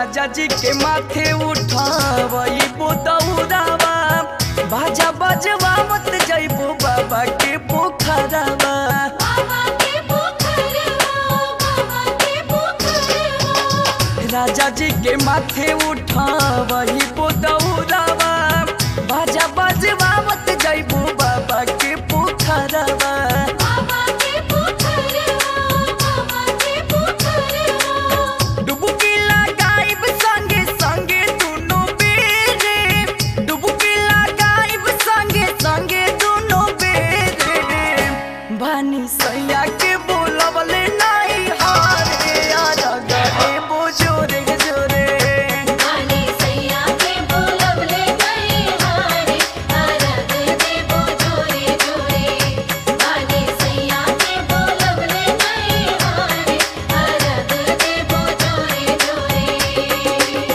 राजा जी के माथे उठावई बोदौरावा बाजा बजवा मत जइबो बाबा के पोखरावा बाबा के पोखरवा बाबा के पोखरवा राजा जी के माथे उठावई बोदौरावा बाजा बजवा मत जइबो बाबा के पोखरावा बाबा के पोखरवा बाबा के पोखरवा डुबकी लगाइब संगे संगे दुनो बेरे डुबकी लगाइब संगे संगे दुनो बेरे बानी सैया के बोलवले नाही हारे यार गए बोझोरे जोरे गाने सैया के बोलवले गए हारे अरग देबो जोरे जोरे गाने सैया के बोलवले गए हारे अरग देबो जोरे जोरे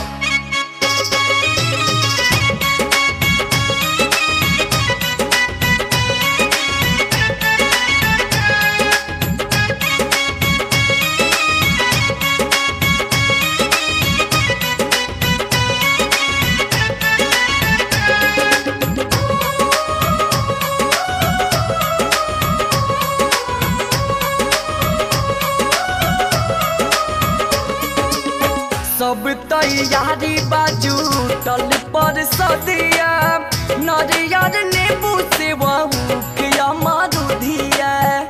सब तैयारी बाजू टल पर सदिया नरियर नेबू से वहू किया मारुधिया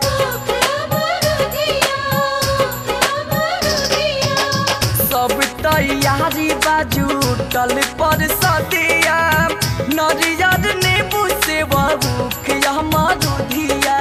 सब तैयारी बाजू टल पर सदिया नरियर नेबू से वहू किया मारुधिया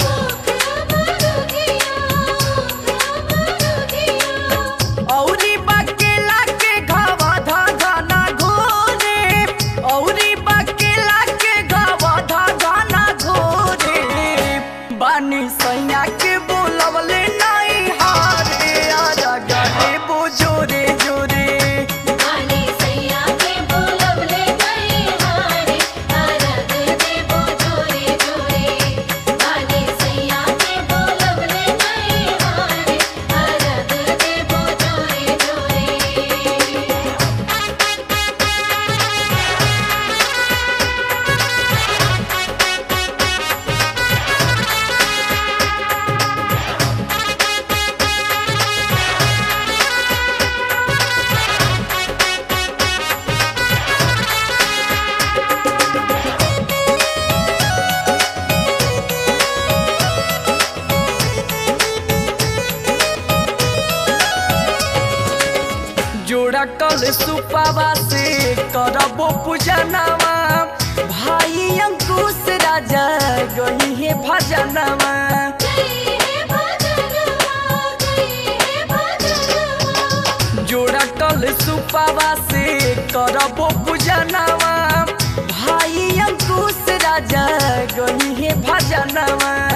औरी बकेला के घावा धा घाना घोरे औरी बकेला के घावा धा घाना घोरे बानी सैया के बोलवले नाही हारे आजा गाने बोझोरे जोरे गाने सैया के बोलवले गए हारे अरग देबो जोरे जोरे गाने सैया के बोलवले गए हारे अरग देबो जोरे जोरे जोड़ा कल सुपावा से करबो पूजनवा भाई अंकुश राजा गई है भजनवा जय हे भजनवा जय हे भजनवा जोड़ा कल सुपावा से करबो पूजनवा भाई अंकुश राजा गई है भजनवा